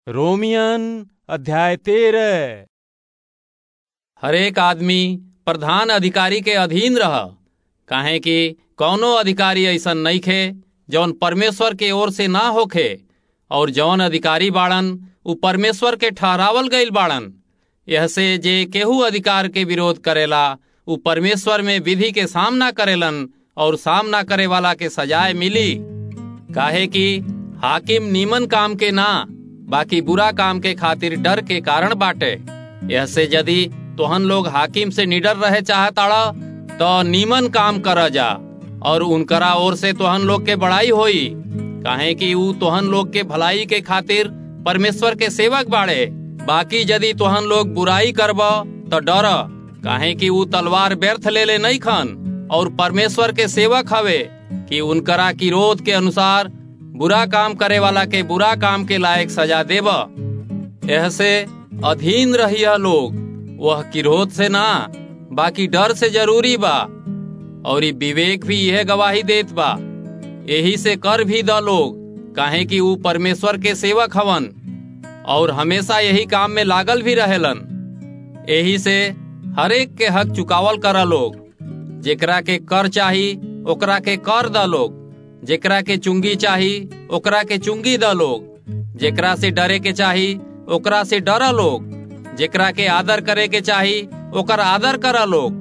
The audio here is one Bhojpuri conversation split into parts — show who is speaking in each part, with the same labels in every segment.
Speaker 1: रोमियन अध्याय तेरह
Speaker 2: हरेक आदमी प्रधान अधिकारी के अधीन रह काहे कि कौनो अधिकारी ऐसन नइखे जौन परमेश्वर के ओर से ना होखे और जौन अधिकारी बाड़न उ परमेश्वर के ठहरावल गईल बाड़न यह से जे केहू अधिकार के विरोध करेला उ परमेश्वर में विधि के सामना करेलन और सामना करे वाला के सजाए मिली काहे कि हाकिम नीमन काम के ना बाकी बुरा काम के खातिर डर के कारण बाटे यह से यदि तोहन लोग हाकिम से निडर रहे चाहताड़ा तो नीमन काम कर जा और उनकरा ओर से तोहन लोग के बड़ाई होई काहे कि ऊ तोहन लोग के भलाई के खातिर परमेश्वर के सेवक बाड़े बाकी यदि तोहन लोग बुराई करब तो डर काहे कि ऊ तलवार व्यर्थ ले ले नहीं खन और परमेश्वर के सेवक हवे कि उनकरा किरोध के अनुसार बुरा काम करे वाला के बुरा काम के लायक सजा देब यह से अधीन रहिया लोग वह किरोध से ना बाकी डर से जरूरी बा और विवेक भी यह गवाही देत बा यही से कर भी द लोग काहे कि ऊ परमेश्वर के सेवक हवन और हमेशा यही काम में लागल भी रहेलन यही से हरेक के हक चुकावल करा लोग जेकरा के कर चाही ओकरा के कर द लोग जेकरा के चुंगी चाही ओकरा के चुंगी द लोग जेकरा से डरे के चाही ओकरा से डरा लोग जेकरा के आदर करे के चाही ओकर आदर करा लोग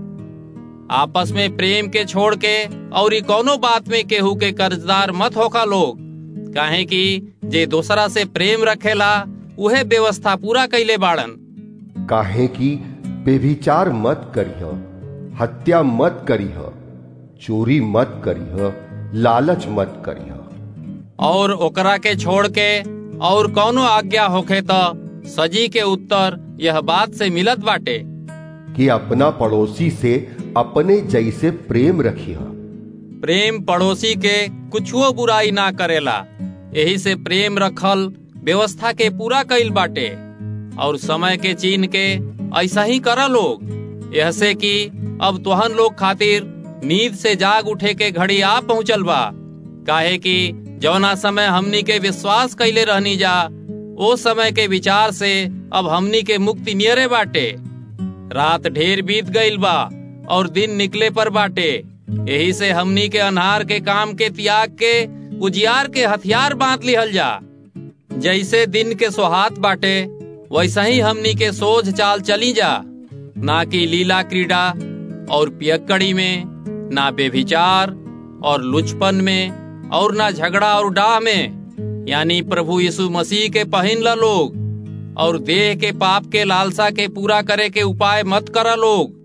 Speaker 2: आपस में प्रेम के छोड़ के और कौनो बात में केहू के कर्जदार मत होका लोग काहे कि जे दूसरा से प्रेम रखेला उहे व्यवस्था पूरा कैले बाड़न
Speaker 3: काहे कि बेभिचार मत करिह हत्या मत करिह चोरी मत करिह लालच मत करिह
Speaker 2: और ओकरा के छोड़ के और कौनो आज्ञा होखे तो सजी के उत्तर यह बात से मिलत बाटे
Speaker 3: कि अपना पड़ोसी से अपने जैसे प्रेम रखिह
Speaker 2: प्रेम पड़ोसी के कुछुओ बुराई ना करेला यही से प्रेम रखल व्यवस्था के पूरा कईल बाटे और समय के चीन के ऐसा ही करा लोग यह से कि अब तोहन लोग खातिर नींद से जाग उठे के घड़ी आ पहुंचल बा काहे कि जौना समय हमनी के विश्वास कैले रहनी जा ओ समय के विचार से अब हमनी के मुक्ति नियरे बाटे रात ढेर बीत गईल बा और दिन निकले पर बाटे यही से हमनी के अनहार के काम के त्याग के उजियार के हथियार बांध लिहल जा जैसे दिन के सोहात बाटे वैसा ही हमनी के सोझ चाल चली जा ना कि लीला क्रीड़ा और पियक्कड़ी में ना बेभिचार और लुचपन में और ना झगड़ा और डाह में यानी प्रभु यीशु मसीह के पहिन ला लोग और देह के पाप के लालसा के पूरा करे के उपाय मत करा लोग